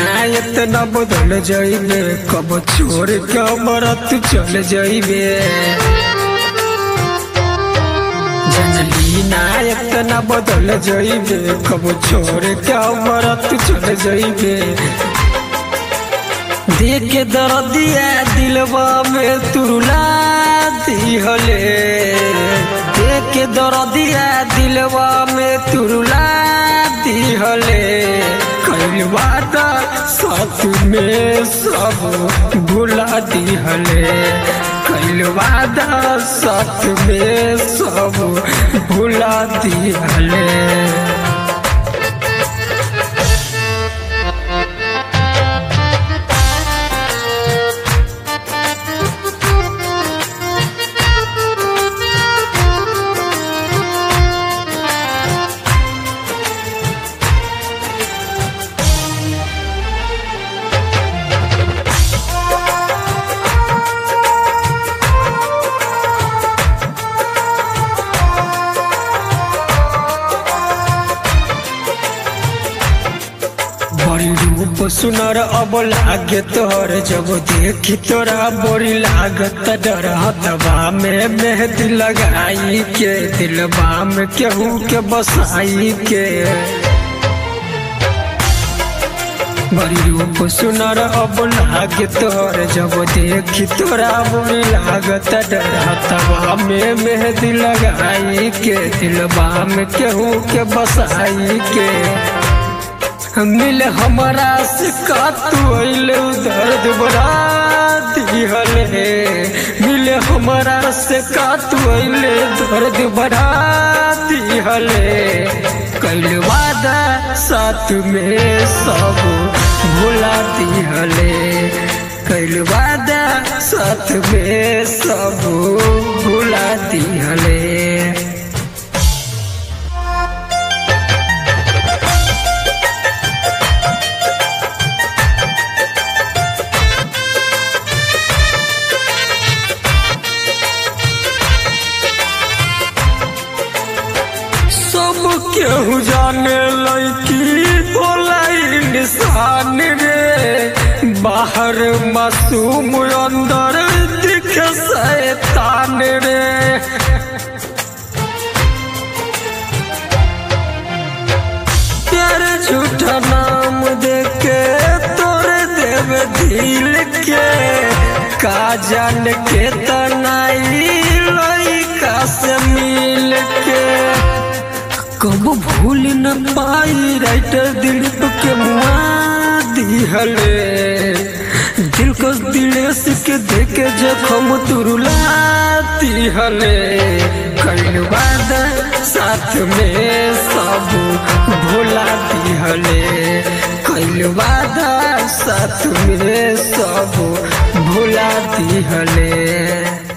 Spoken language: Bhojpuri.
ना इतना बदल जाइबे कब छोड़ के हमरा तू चल जाइबे जनली ना इतना बदल जाइबे कब छोड़ के हमरा तू चल जाइबे देख के दर्दिया दिलवा में तुरुला दिहले देख के दर्दिया दिलवा में तुरुला दिहले कइल वादा साथ में सब भुला दिहले कइल वादा साथ में सब भुला दिहले बड़ी रूप सुनर अब लागे तोहर जब देखी तोरा बड़ी लागत डर हतबा में मेहंदी लगाई के दिलबा में केहू के बसाई के बड़ी रूप सुनर अब लागे तोहर जब देखी तोरा बड़ी लागत डर हतबा में मेहंदी लगाई के दिलबा में केहू के बसाई के मिल हमारा से का तू अइले दर्द बड़ा दिहले मिल हमारा से का तू अइले दर्द बड़ा दिहले कल वादा साथ में सब भुला दिहले कल वादा साथ में सब भुला दिहले सब केहू जाने लैकी होला इंसान रे बाहर मासूम अंदर दिखे शैतान रे तेरे झूठा नाम देके तोरे देवे दिल के का जान के तनाई लइका से मिल के कब भूल न पाई राइटर दिल के मुआ दिहले दिल को दिलेस के देखे जखम तुरुला दिहले कइल वादा साथ में सब भोला दिहले कइल वादा साथ में सब भोला दिहले